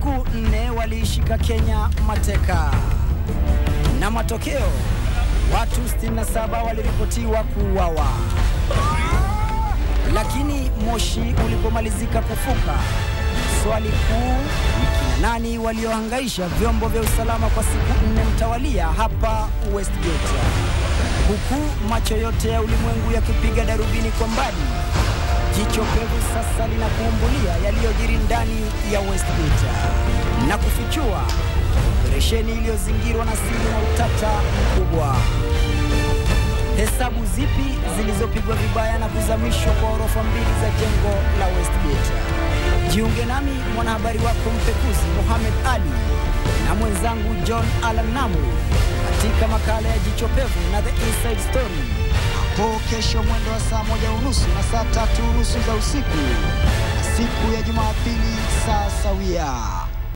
siku nne waliishika Kenya mateka, na matokeo watu 67 waliripotiwa kuuawa. Lakini moshi ulipomalizika kufuka, swali kuu ni kina nani waliohangaisha vyombo vya usalama kwa siku nne mtawalia hapa Westgate, huku macho yote ya ulimwengu yakipiga darubini kwa mbali. Jicho pevu sasa linakuumbulia yaliyojiri ndani ya Westgate na kufichua operesheni iliyozingirwa na siri na utata mkubwa. Hesabu zipi zilizopigwa vibaya na kuzamishwa kwa orofa mbili za jengo la Westgate? Jiunge nami mwanahabari wako mpekuzi Mohamed Ali na mwenzangu John Alan Namu katika makala ya Jicho Pevu na The Inside Story hapo kesho mwendo wa saa moja unusu na saa tatu unusu za usiku, siku ya Jumapili saa sawia.